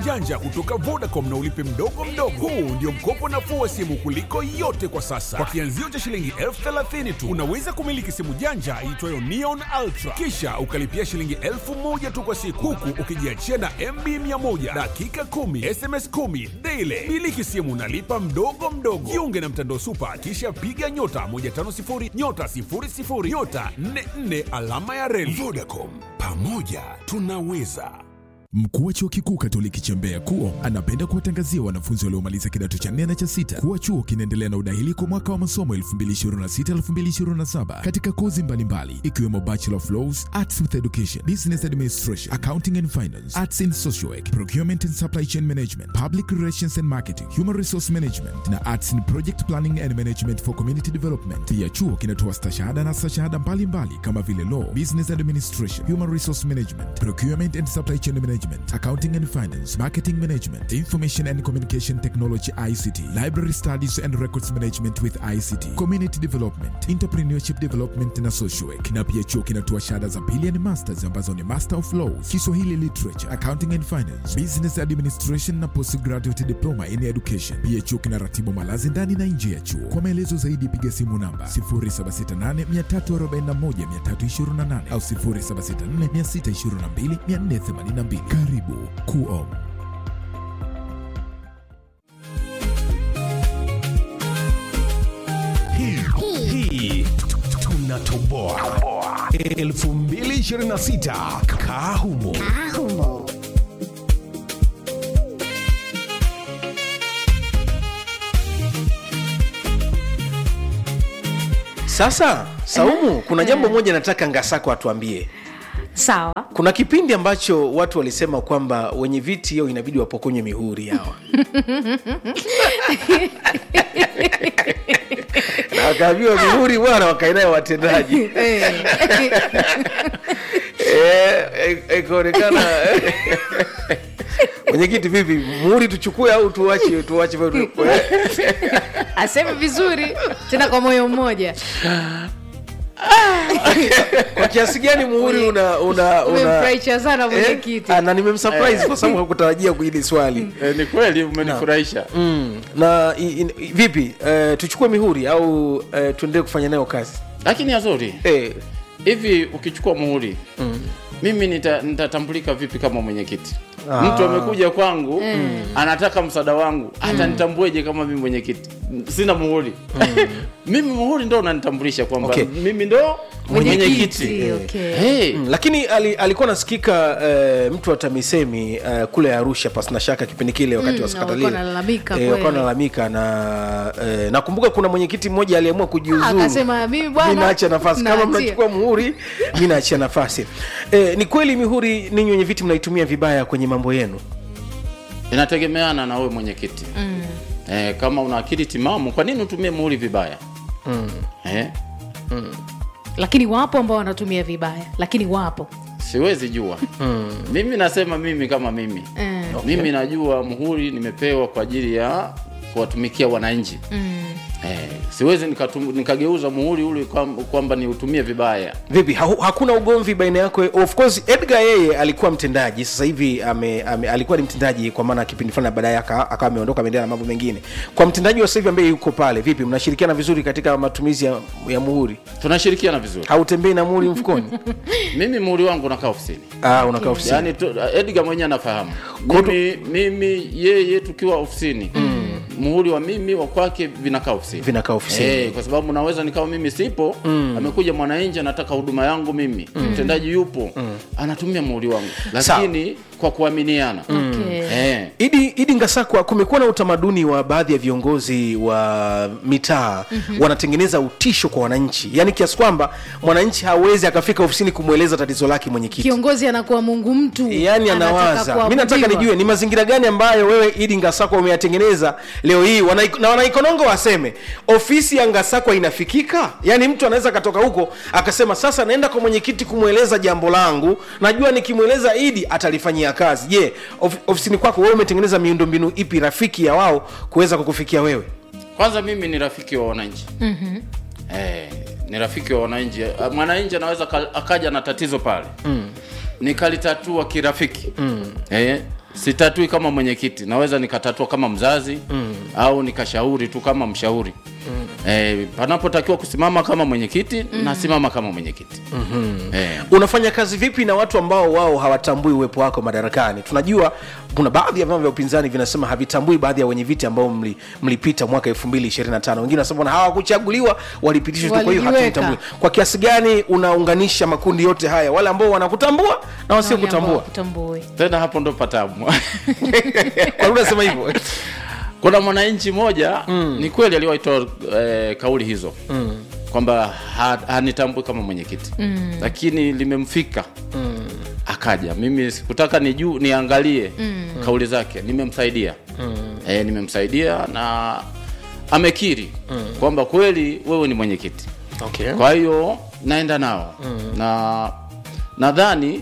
janja kutoka Vodacom na ulipe mdogo mdogo. Huu ndio mkopo nafuu wa simu kuliko yote kwa sasa. Kwa kianzio cha shilingi elfu thelathini tu unaweza kumiliki simu janja iitwayo Neon Ultra, kisha ukalipia shilingi elfu moja tu kwa siku, huku ukijiachia na MB 100 dakika 10 SMS 10 daily. Miliki simu nalipa mdogo mdogo. Jiunge na mtandao Super, kisha piga nyota 150 nyota 00 nyota 44 alama ya reli. Vodacom, pamoja tunaweza. Mkuu wa chuo kikuu Katoliki cha Mbeya KUO anapenda kuwatangazia wanafunzi waliomaliza kidato cha nne na cha sita kuwa chuo kinaendelea na udahili kwa mwaka wa masomo 2026-2027 katika kozi mbalimbali ikiwemo Bachelor of Laws, Arts with Education, Business Administration, Accounting and Finance, Arts in Social Work, Procurement and Supply Chain Management, Public Relations and Marketing, Human Resource Management na Arts in Project Planning and Management for Community Development. Pia chuo kinatoa stashahada na stashahada mbalimbali kama vile Law, Business Administration, Human Resource Management, Procurement and Supply Chain Management, Accounting and Finance, Marketing Management, Information and Communication Technology ICT, Library Studies and Records Management with ICT, Community Development, Entrepreneurship Development na Social Work. Na pia chuo kinatoa shahada za pili and masters ambazo ni Master of Laws, Kiswahili Literature, Accounting and Finance, Business Administration na Postgraduate Diploma in Education. Pia chuo kinaratibu malazi ndani na nje ya chuo. Kwa maelezo zaidi piga simu namba 0768341328 au 0764622482. Karibu KUO. hii hii tunatoboa 2026 kahumo Sasa Saumu, kuna jambo moja nataka Ngasako atuambie. sawa Kuna kipindi ambacho watu walisema kwamba wenye viti hiyo inabidi wapokonywe mihuri hawa na wakaambiwa mihuri bwana, wakainayo watendaji Eh, eh, ikaonekana mwenyekiti, vipi, muhuri tuchukue au tuache tuache? aseme vizuri tena kwa moyo mmoja kwa kiasi gani muhuri una una una umemfurahisha sana mwenyekiti Eh, ah, na nimemsurprise kwa sababu hakutarajia hili swali Eh, ni kweli umenifurahisha mm. na i, i, vipi eh, tuchukue mihuri au eh, tuendelee kufanya nayo kazi lakini azuri eh, hivi ukichukua muhuri mimi nita- nitatambulika vipi kama mwenyekiti mtu amekuja kwangu anataka msaada wangu hata nitambueje kama mimi mwenyekiti sina muhuri mimi muhuri ndo unanitambulisha kwamba Okay. mimi ndo mwenyekiti Mwenyekiti, okay. hey. mm, lakini ali, alikuwa nasikika eh, mtu wa TAMISEMI eh, kule Arusha pasina shaka kipindi kile wakati Mm, wa sakata walikuwa lile wanalalamika eh, kweli. walikuwa wanalalamika na eh, nakumbuka kuna mwenyekiti mmoja aliamua kujiuzuru akasema mimi bwana mi naacha nafasi kama naachia." mnachukua muhuri mi naachia nafasi eh, ni kweli mihuri ninyi wenye viti mnaitumia vibaya kwenye mambo yenu inategemeana na wewe mwenyekiti mm. eh, kama una akili timamu kwa nini utumie muhuri vibaya mm. eh, lakini wapo ambao wanatumia vibaya lakini wapo siwezi jua mimi nasema mimi kama mimi Mm. mimi najua muhuri nimepewa kwa ajili ya kuwatumikia wananchi eh, siwezi nikatum, nikageuza muhuri ule kwam- kwamba niutumie vibaya vipi ha, hakuna ugomvi baina yako of course edgar yeye alikuwa mtendaji sasa hivi ame, ame, alikuwa ni mtendaji kwa maana kipindi fulani baadaye aka- akawa ameondoka ameendelea na mambo mengine kwa mtendaji wa sasa hivi ambaye yuko pale vipi mnashirikiana vizuri katika matumizi ya, ya muhuri tunashirikiana vizuri hautembei na muhuri mfukoni mimi muhuri wangu unakaa ofisini ah, unakaa ofisini yaani tu- edgar mwenyewe anafahamu Kwa mimi, mimi yeye tukiwa ofisini muhuri wa mimi wa kwake vinakaa ofisini Vinakaa ofisini. Eh, kwa sababu naweza nikawa mimi sipo amekuja mwananchi anataka huduma yangu mimi mtendaji yupo anatumia muhuri wangu lakini kwa kuaminiana Okay. eh. idi idi ngasakwa kumekuwa na utamaduni wa baadhi ya viongozi wa mitaa mm-hmm. wanatengeneza utisho kwa wananchi yaani kiasi kwamba mwananchi hawezi akafika ofisini kumweleza tatizo lake mwenyekiti kiongozi anakuwa mungu mtu yaani anataka anawaza mi nataka kuabudiwa. nijue ni mazingira gani ambayo wewe idi ngasakwa umeyatengeneza leo hii Wanaik- na wanaikonongo waseme ofisi ya ngasakwa inafikika yaani mtu anaweza akatoka huko akasema sasa naenda kwa mwenyekiti kumweleza jambo langu najua nikimweleza idi atalifanyia kazi je of, ofisini kwako wewe umetengeneza miundombinu ipi rafiki ya wao kuweza kukufikia wewe kwanza mimi ni rafiki wa wananchi mm-hmm. eh, ni rafiki wa wananchi Ah, mwananchi anaweza ka- akaja na tatizo pale mm. nikalitatua kirafiki mm. eh, sitatui kama mwenyekiti naweza nikatatua kama mzazi mm. au nikashauri tu kama mshauri mm. eh, panapotakiwa kusimama kama mwenyekiti mm. nasimama kama mwenyekiti mm-hmm. eh, unafanya kazi vipi na watu ambao wao hawatambui uwepo wako madarakani tunajua kuna baadhi ya vyama vya upinzani vinasema havitambui baadhi ya wenye viti ambao mli- mlipita mwaka 225 wengine wanasema bwana hawakuchaguliwa walipitishwa tu kwa hiyo Walijiweka. hatumtambui kwa kiasi gani unaunganisha makundi yote haya wale ambao wanakutambua na wasio kutambua kutambue tena hapo ndo patamu kwa nini unasema hivyo kuna mwananchi mmoja mm. ni kweli aliwaitoa eh, kauli hizo mm. kwamba ha- hanitambui kama mwenyekiti mm. lakini limemfika mm. akaja mimi sikutaka niju niangalie mm. kauli zake nimemsaidia mm. e, nimemsaidia na amekiri mm. kwamba kweli wewe ni mwenyekiti okay. kwa hiyo naenda nao mm. na nadhani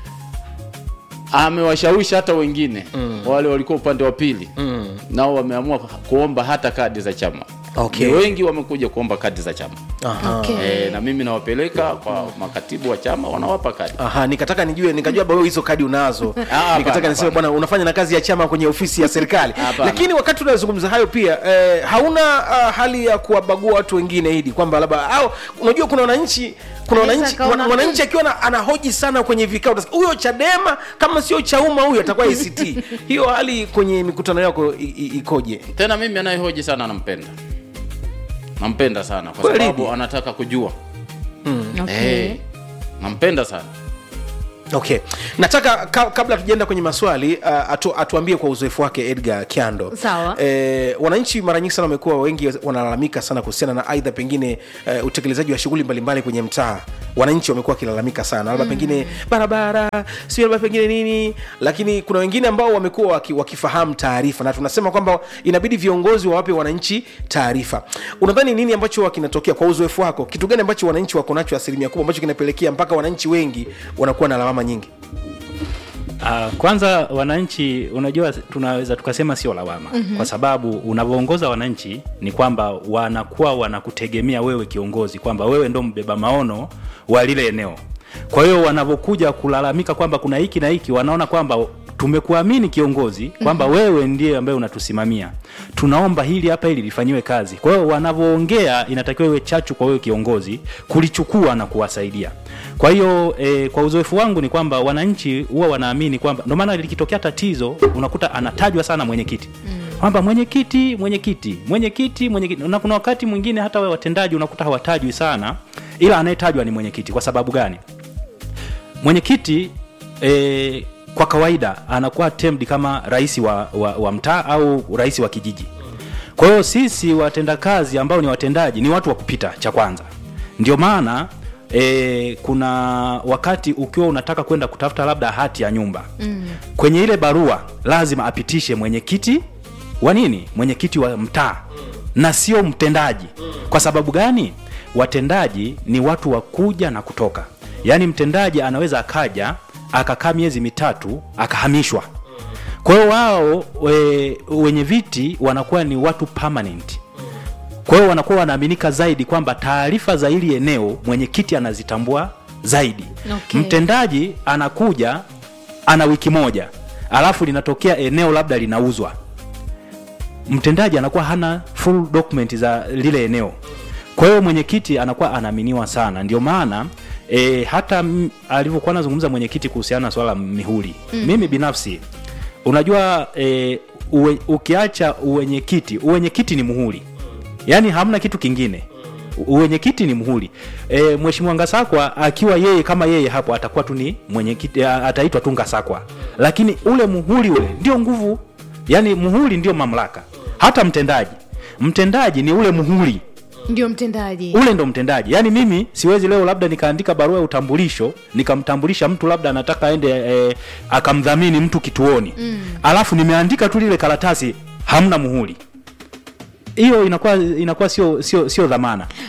amewashawishi hata wengine mm. wale walikuwa upande wa pili mm. nao wameamua kuomba hata kadi za chama Okay. Ni wengi wamekuja kuomba kadi za chama Aha. okay. e, na mimi nawapeleka kwa makatibu wa chama wanawapa kadi Aha, nikataka nijue nikajua bado hizo kadi unazo hapana, nikataka niseme hapana. bwana unafanya na kazi ya chama kwenye ofisi ya serikali Hapana. lakini wakati unazungumza hayo pia eh, hauna uh, hali ya kuwabagua watu wengine hidi kwamba labda au unajua kuna wananchi kuna Anaweza wananchi akaona- wana- wananchi akiwa na- anahoji sana kwenye vikao utasikia, huyo chadema kama sio chauma huyo atakuwa act hiyo hali kwenye mikutano yako i- i- ikoje tena mimi anayehoji sana nampenda nampenda sana kwa Kweli? sababu anataka kujua okay. Eh, nampenda sana okay nataka ka, kabla tujaenda kwenye maswali uh, atu, atuambie kwa uzoefu wake edgar kiando Sawa. eh, wananchi mara nyingi sana wamekuwa wengi wanalalamika sana kuhusiana na aidha pengine uh, utekelezaji wa shughuli mbalimbali kwenye mtaa wananchi wamekuwa wakilalamika sana labda mm. pengine barabara sio labda pengine nini lakini kuna wengine ambao wamekuwa waki, wakifahamu taarifa na tunasema kwamba inabidi viongozi wawape wananchi taarifa unadhani nini ambacho kinatokea kwa uzoefu wako kitu gani ambacho wananchi wako nacho asilimia kubwa ambacho kinapelekea mpaka wananchi wengi wanakuwa na lawama nyingi Uh, kwanza wananchi unajua tunaweza tukasema sio lawama mm-hmm. kwa sababu unavyoongoza wananchi ni kwamba wanakuwa wanakutegemea wewe kiongozi kwamba wewe ndo mbeba maono wa lile eneo kwa hiyo wanavyokuja kulalamika kwamba kuna hiki na hiki wanaona kwamba tumekuamini kiongozi kwamba mm-hmm. wewe ndiye ambaye unatusimamia tunaomba hili hapa hili lifanyiwe kazi kwa hiyo wanavyoongea inatakiwa iwe chachu kwa wewe kiongozi kulichukua na kuwasaidia kwa hiyo e, kwa uzoefu wangu ni kwamba wananchi huwa wanaamini kwamba ndio maana likitokea tatizo unakuta anatajwa sana mwenyekiti kwamba mwenyekiti mwenyekiti mwenyekiti mwenyekiti na kuna wakati mwingine hata we watendaji unakuta hawatajwi sana ila anayetajwa ni mwenyekiti kwa sababu gani mwenyekiti e, kwa kawaida anakuwa termed kama rais wa, wa, wa mtaa au rais wa kijiji kwa hiyo sisi watendakazi ambao ni watendaji ni watu wa kupita cha kwanza ndio maana e, kuna wakati ukiwa unataka kwenda kutafuta labda hati ya nyumba mm. kwenye ile barua lazima apitishe mwenyekiti wa nini mwenyekiti wa mtaa na sio mtendaji kwa sababu gani watendaji ni watu wa kuja na kutoka yaani mtendaji anaweza akaja akakaa miezi mitatu akahamishwa kwa hiyo wao we, wenye viti wanakuwa ni watu permanent kwa hiyo wanakuwa wanaaminika zaidi kwamba taarifa za hili eneo mwenyekiti anazitambua zaidi Okay. mtendaji anakuja ana wiki moja alafu linatokea eneo labda linauzwa mtendaji anakuwa hana full document za lile eneo kwa hiyo mwenyekiti anakuwa anaaminiwa sana ndio maana e, hata m- alivyokuwa anazungumza mwenyekiti kuhusiana na swala la mihuri mm. mimi binafsi unajua e, uwe, ukiacha uwenyekiti uwenyekiti ni muhuri yaani hamna kitu kingine uwenyekiti ni muhuri e, mheshimiwa ngasakwa akiwa yeye kama yeye hapo atakuwa tu ni mwenyekiti a- ataitwa tu ngasakwa lakini ule muhuri ule ndio nguvu yaani muhuri ndio mamlaka hata mtendaji mtendaji ni ule muhuri ndio mtendaji ule ndo mtendaji yaani mimi siwezi leo labda nikaandika barua ya utambulisho nikamtambulisha mtu labda anataka aende e, akamdhamini mtu kituoni mm. alafu nimeandika tu lile karatasi hamna muhuri hiyo inakuwa inakuwa sio sio sio dhamana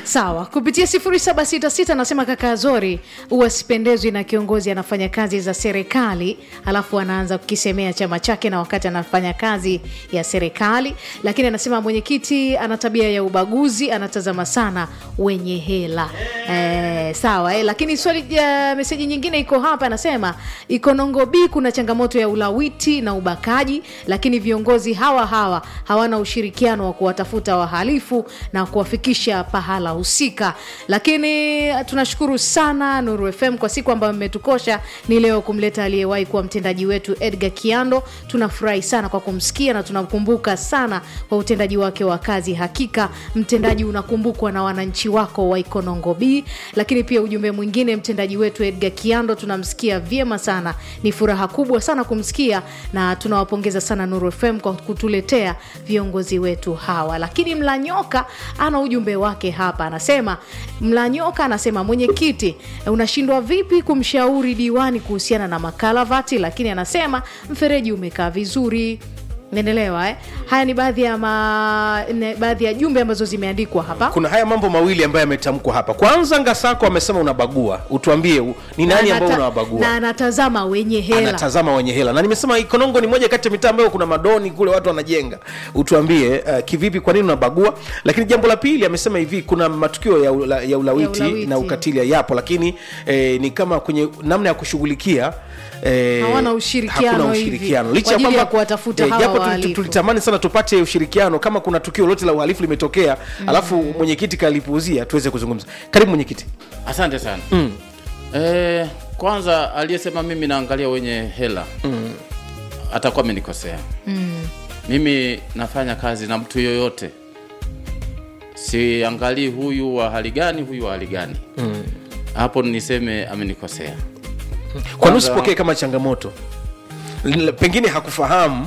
sawa kupitia 766 anasema kaka azori huwa sipendezwi na kiongozi anafanya kazi za serikali alafu anaanza kukisemea chama chake na wakati anafanya kazi ya serikali lakini anasema mwenyekiti ana tabia ya ubaguzi anatazama sana wenye hela eh, sawa eh, lakini swali ya meseji nyingine iko hapa anasema ikonongo b kuna changamoto ya ulawiti na ubakaji lakini viongozi hawa hawa hawana ushirikiano wa kuwatafuta wahalifu na kuwafikisha pahala husika lakini tunashukuru sana nuru fm kwa siku ambayo mmetukosha ni leo kumleta aliyewahi kuwa mtendaji wetu edgar kiando tunafurahi sana kwa kumsikia na tunamkumbuka sana kwa utendaji wake wa kazi hakika mtendaji unakumbukwa na wananchi wako wa ikonongo b lakini pia ujumbe mwingine mtendaji wetu edgar kiando tunamsikia vyema sana ni furaha kubwa sana kumsikia na tunawapongeza sana nuru fm kwa kutuletea viongozi wetu hawa lakini mlanyoka ana ujumbe wake hapa anasema mlanyoka anasema mwenyekiti unashindwa vipi kumshauri diwani kuhusiana na makalavati lakini anasema mfereji umekaa vizuri naendelewa eh? haya ni baadhi ya ma... ne- baadhi ya jumbe ambazo zimeandikwa hapa kuna haya mambo mawili ambayo yametamkwa hapa kwanza ngasako amesema unabagua utuambie u- ni nani Na ambao anata- unawabagua na anatazama wenye hela anatazama wenye hela na nimesema ikonongo ni moja kati ya mitaa ambayo kuna madoni kule watu wanajenga utuambie uh, kivipi kwa nini unabagua lakini jambo la pili amesema hivi kuna matukio ya, ula, ya, ulawiti, Ya ulawiti. na ukatili yapo lakini eh, ni kama kwenye namna ya kushughulikia Eh, Hawana ushirikiano hakuna hivi, ushirikiano kwa licha ya ajili ya kwamba kuwatafuta eh, hawa japo tu- tu- wahalifu. tulitamani sana tupate ushirikiano kama kuna tukio lote la uhalifu limetokea mm. alafu mwenyekiti kalipuuzia tuweze kuzungumza karibu mwenyekiti asante sana mm. e, kwanza aliyesema mimi naangalia wenye hela mm. atakuwa amenikosea mm. mimi nafanya kazi na mtu yoyote siangalii huyu wa hali gani huyu wa hali gani mm. hapo niseme amenikosea kwani Kwanza- usipokee kama changamoto L- pengine hakufahamu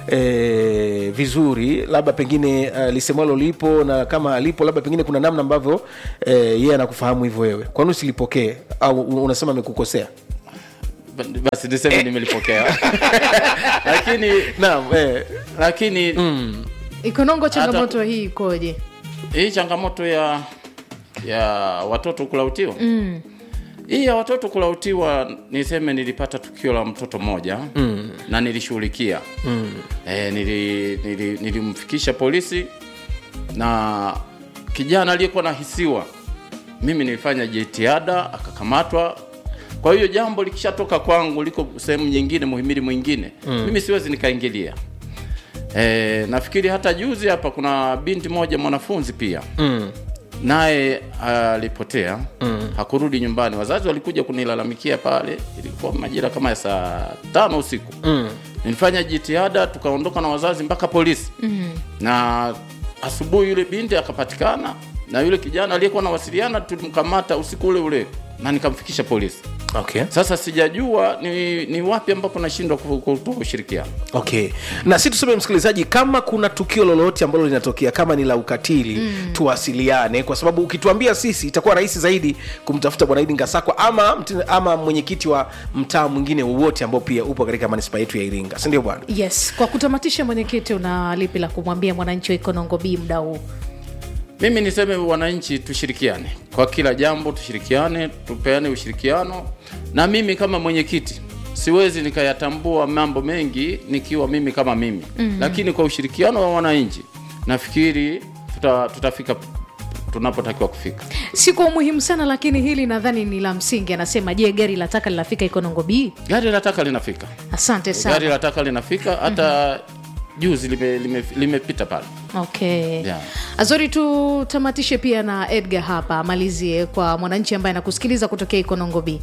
E, vizuri labda pengine uh, lisemwalo lipo na kama alipo labda pengine kuna namna ambavyo eh, yeye anakufahamu hivyo wewe kwani usilipokee au u- unasema amekukosea Ba- basi niseme nimelipokea lakini naam eh, lakini ikonongo changamoto hii ikoje hii changamoto ya ya watoto kulautiwa mm. hii ya watoto kulautiwa niseme nilipata tukio la mtoto mmoja mm. na nilishughulikia mm. e, nili, nili, nilimfikisha polisi na kijana aliyekuwa nahisiwa mimi nilifanya jitihada akakamatwa kwa hiyo jambo likishatoka kwangu liko sehemu nyingine muhimili mwingine mm. mimi siwezi nikaingilia E, nafikiri hata juzi hapa kuna binti moja mwanafunzi pia mm. naye alipotea mm. hakurudi nyumbani wazazi walikuja kunilalamikia pale ilikuwa majira kama ya saa tano usiku mm. nilifanya jitihada tukaondoka na wazazi mpaka polisi mm. na asubuhi yule binti akapatikana na yule kijana aliyekuwa nawasiliana tulimkamata usiku ule ule na nikamfikisha polisi okay. sasa sijajua ni, ni wapi ambapo nashindwa ku- kutoa ushirikiano okay na si tuseme msikilizaji kama kuna tukio lolote ambalo linatokea kama ni la ukatili mm. tuwasiliane kwa sababu ukituambia sisi itakuwa rahisi zaidi kumtafuta bwana idi ngasakwa ama, mte- ama mwenyekiti wa mtaa mwingine wowote ambao pia upo katika manispaa yetu ya iringa sindio bwana yes kwa kutamatisha mwenyekiti una lipi la kumwambia mwananchi wa ikonongo b mda huu mimi niseme wananchi tushirikiane kwa kila jambo tushirikiane tupeane ushirikiano na mimi kama mwenyekiti siwezi nikayatambua mambo mengi nikiwa mimi kama mimi mm-hmm. lakini kwa ushirikiano wa wananchi nafikiri tuta, tutafika tunapotakiwa kufika si kwa umuhimu sana lakini hili nadhani ni la msingi anasema je gari la taka linafika ikonongo b gari la taka linafika asante gari sana la taka linafika hata juzi limepita lime, lime limepita pale okay Yeah. azori tutamatishe pia na edgar hapa amalizie kwa mwananchi ambaye anakusikiliza kutokea ikonongo b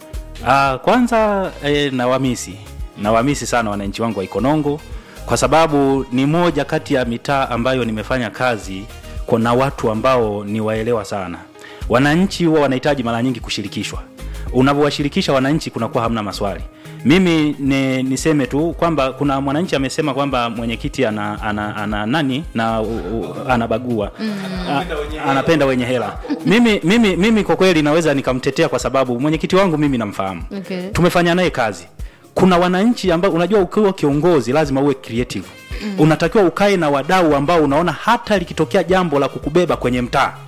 Uh, kwanza eh, nawamisi nawamisi sana wananchi wangu wa Ikonongo kwa sababu ni moja kati ya mitaa ambayo nimefanya kazi kuna watu ambao ni waelewa sana. Wananchi huwa wanahitaji mara nyingi kushirikishwa. Unavyowashirikisha wananchi, kunakuwa hamna maswali. Mimi ni, niseme tu kwamba kuna mwananchi amesema kwamba mwenyekiti ana, ana, ana nani na u, u, anabagua A, anapenda wenye hela. Mimi, mimi, mimi kwa kweli naweza nikamtetea kwa sababu mwenyekiti wangu mimi namfahamu Okay. tumefanya naye kazi kuna wananchi ambao unajua ukiwa kiongozi lazima uwe creative mm. unatakiwa ukae na wadau ambao unaona hata likitokea jambo la kukubeba kwenye mtaa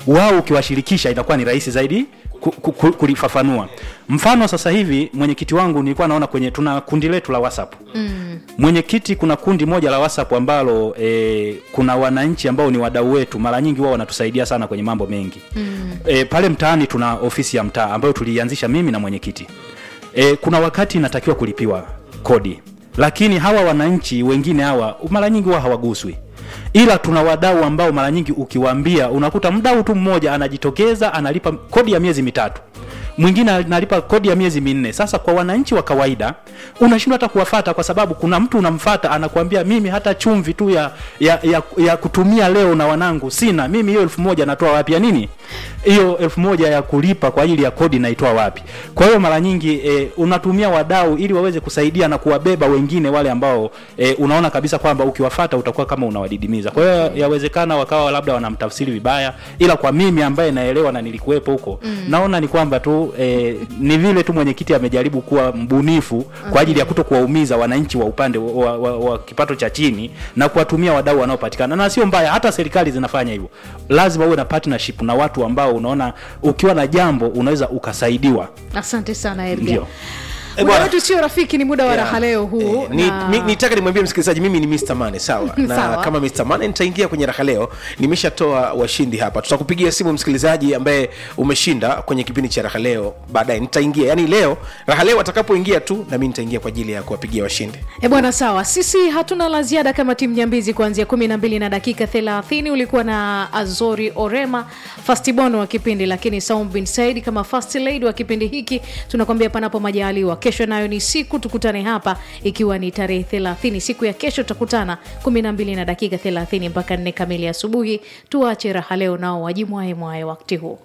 wao ukiwashirikisha inakuwa ni rahisi zaidi ku- ku- ku- kulifafanua mfano sasa hivi mwenyekiti wangu nilikuwa naona kwenye tuna kundi letu la whatsapp mm. mwenyekiti kuna kundi moja la whatsapp ambalo e, kuna wananchi ambao ni wadau wetu mara nyingi wao wanatusaidia sana kwenye mambo mengi mm. e, pale mtaani tuna ofisi ya mtaa ambayo tuliianzisha mimi na mwenyekiti e, kuna wakati inatakiwa kulipiwa kodi lakini hawa wananchi wengine hawa mara nyingi wao hawaguswi ila tuna wadau ambao mara nyingi ukiwaambia unakuta mdau tu mmoja anajitokeza analipa kodi ya miezi mitatu mwingine analipa kodi ya miezi minne sasa kwa wananchi wa kawaida unashindwa hata kuwafata kwa sababu kuna mtu unamfata anakuambia mimi hata chumvi tu ya, ya, ya, ya kutumia leo na wanangu sina mimi hiyo elfu moja natoa wapi ya nini hiyo elfu moja ya kulipa kwa ajili ya kodi naitoa wapi kwa hiyo mara nyingi e, unatumia wadau ili waweze kusaidia na kuwabeba wengine wale ambao e, unaona kabisa kwamba ukiwafata utakuwa kama unawadidimiza kwa hiyo yawezekana wakawa labda wanamtafsiri vibaya ila kwa mimi ambaye naelewa na nilikuwepo huko mm. naona ni kwamba tu e, ni vile tu mwenyekiti amejaribu kuwa mbunifu kwa ajili ya kuto kuwaumiza wananchi wa upande wa, wa, wa, wa kipato cha chini na kuwatumia wadau wanaopatikana na sio mbaya hata serikali zinafanya hivyo lazima uwe na partnership na watu ambao unaona ukiwa na jambo unaweza ukasaidiwa asante sana Edgar. Ndio. Eh, muda bwana. wetu sio rafiki ni muda wa raha leo huu Eh, ni, na- mi, nitaka nimwambie msikilizaji mimi ni Mr. Mane sawa na Sawa. kama Mr. Mane nitaingia kwenye raha leo nimeshatoa washindi hapa tutakupigia simu msikilizaji ambaye umeshinda kwenye kipindi cha raha leo baadaye nitaingia yani leo raha leo atakapoingia tu na mimi nitaingia kwa ajili ya kuwapigia washindi E bwana, sawa. Sisi hatuna la ziada kama timu Nyambizi. Kuanzia kumi na mbili na dakika 30 ulikuwa na Azori Orema fastibon wa kipindi, lakini Saum bin Said kama first lady wa kipindi hiki. Tunakwambia panapo majaliwa, kesho nayo ni siku, tukutane hapa ikiwa ni tarehe 30 siku ya kesho, tutakutana kumi na mbili na dakika 30 mpaka nne kamili asubuhi. Tuache raha leo nao wajimwae mwae wakati huu.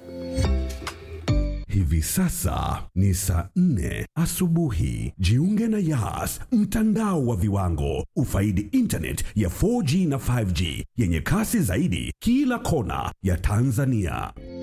Hivi sasa ni saa nne asubuhi. Jiunge na Yas, mtandao wa viwango. Ufaidi internet ya 4G na 5G yenye kasi zaidi kila kona ya Tanzania.